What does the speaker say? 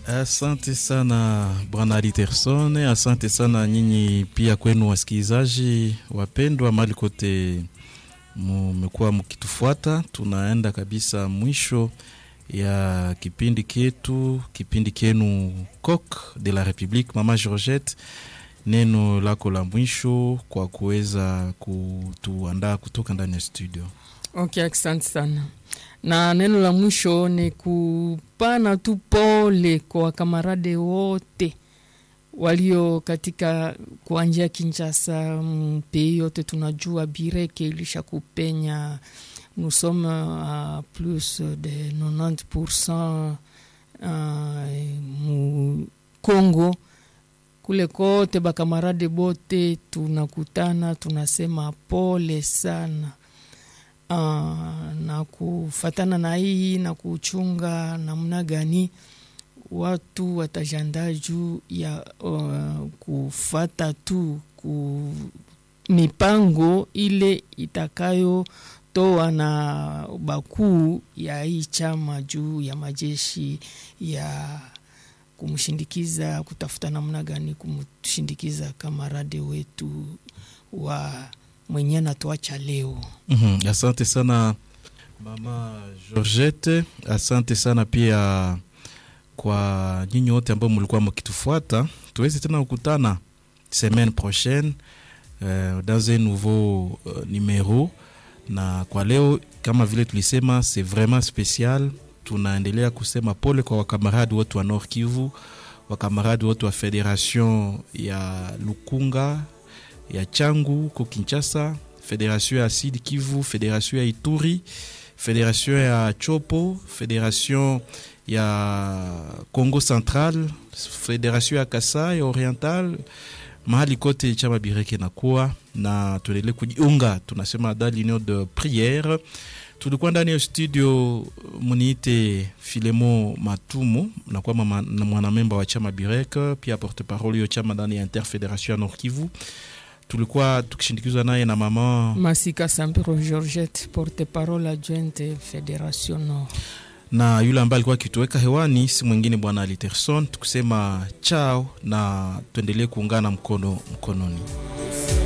Asante sana bwana Literson, asante sana nyinyi pia kwenu wasikilizaji wapendwa, mali kote mmekuwa mkitufuata. Tunaenda kabisa mwisho ya kipindi ketu, kipindi kenu Coq de la Republique. Mama Georgette, neno lako la mwisho kwa kuweza kutuandaa kutoka ndani ya studio. Okay, asante sana na neno la mwisho ni kupana tu pole kwa wakamarade wote walio katika kuanjia Kinshasa, mpei yote tunajua bireke ilisha kupenya. Nous sommes à plus de 90% uh, mu Congo kule kote, bakamarade bote tunakutana, tunasema pole sana. Uh, na kufatana na hii na kuchunga namna gani watu watajandaa juu ya uh, kufata tu ku mipango ile itakayotoa na bakuu ya hii chama juu ya majeshi ya kumshindikiza, kutafuta namna gani kumshindikiza kamarade wetu wa mwenye anatuacha leo. mm -hmm. Asante sana mama Georgette, asante sana pia kwa nyinyi wote ambao mlikuwa mkitufuata. Tuweze tena kukutana semaine prochaine euh, dans un nouveau euh, numero. Na kwa leo kama vile tulisema, c'est vraiment spécial. Tunaendelea kusema pole kwa wakamaradi wote wa Nord Kivu, wakamaradi wote wa federation ya Lukunga ya Changu ko Kinshasa, federation ya Sud Kivu, federation ya Ituri, federation ya Chopo, federation ya Congo Central, federation ya Kasai Oriental, mahali kote chama bireke nakuwa na tuendelee kujiunga, tunasema dans l'union de prière. Tulikuwa ndani ya studio, muniite Filemo Matumu, nakuwa mwanamemba wa chama bireke, pia porte parole yo chama ndani ya Interfederation ya Nord Kivu tulikuwa tukishindikizwa naye na mama Masika Sampiro Georgette, porte parole adjointe Federation Nord, na yule ambaye alikuwa akituweka hewani si mwingine bwana Literson, tukusema chao na tuendelee kuungana mkono mkononi.